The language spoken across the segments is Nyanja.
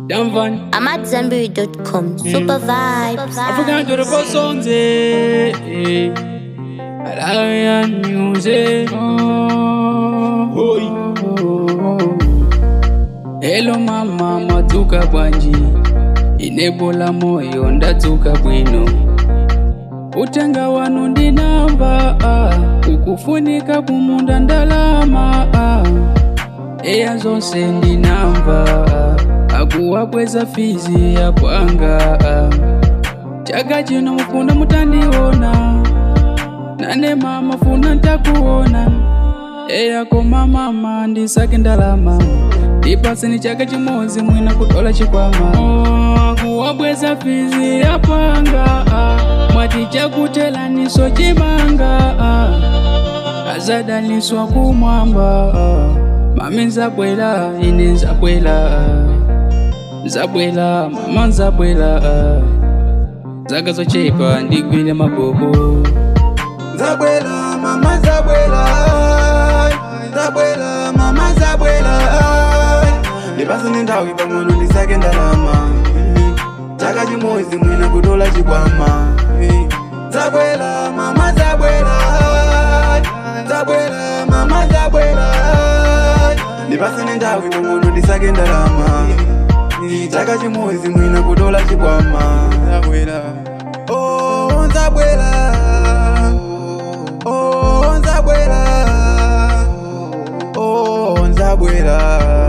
Damn van. I'm at Zenberry.com. Super vibes. African to the Bosonze. Alarian music. Oh. Hello mama matuka bwanji inebola moyo ndatuka bwino utenga wanu ndinamba ah, ukufunika kumunda ndalama ah. eya zonse ndinamba ah, akuwabweza fizi ya kwanga ah. chaka chino mufuna mutandiona nane mama funa ntakuona eyako mamama ndisake ndalama ndipaseni chaka chimodzi mwina kutola chikwama Oh, kuwabweza fizi yapanga ah. mwati chakutelaniso chimanga ah. azadaliswa kumwamba ah. mami nzabwela ine nzabwela ah. nzabwela mama nzabwela ah. zaka zochepa ndigwile mabobo Zabwela, mama Zabwela, Zabwela, mama Zabwela. Ndipase nendawi pang'ono ndisake ndalama. Chaka chimodzi mwina kutola chikwama. Zabwela, mama Zabwela, Zabwela, mama Zabwela. Ndipase nendawi pang'ono ndisake ndalama. Chaka chimodzi mwina kutola chikwama. Zabwela. Oh, Zabwela. Oh, Nzabwela. Oh, Nzabwela.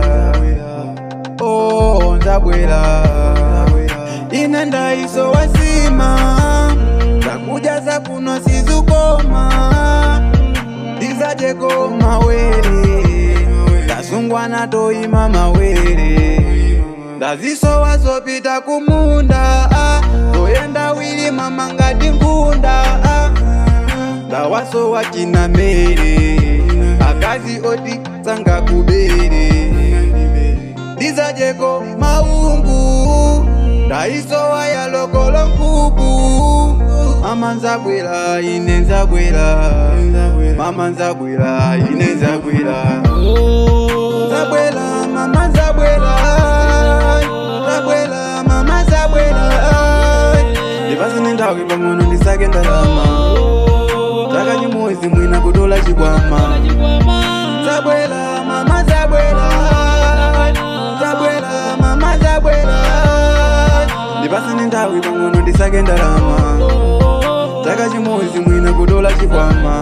Oh, Nzabwela. Ine ndaiso wasima zakuja zakuno sizukoma ndizajeko mawere ndasungwa natoima mawere ndazisowa zopita kumunda ah, zoyenda wili mama ngati ngunda ah, ndawasowa china mere akazi oti tsanga kubere ndizajeko maungu ndaisowa ya lokolo nkuku mama nzabwera ine nzabwera mama nzabwera ine nzabwera Zabwela, mama Zabwela, Zabwela, mama Zabwela. Ndipase nendawi pang'ono ndisake ndalama. Chaka chimodzi mwina kutola chikwama. Zabwela, mama Zabwela, Zabwela, mama Zabwela. Ndipase nendawi pang'ono ndisake ndalama. Chaka chimodzi mwina kutola chikwama.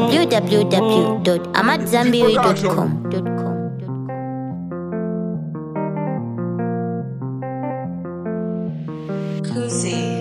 www.amatzambiri.com. Kusi.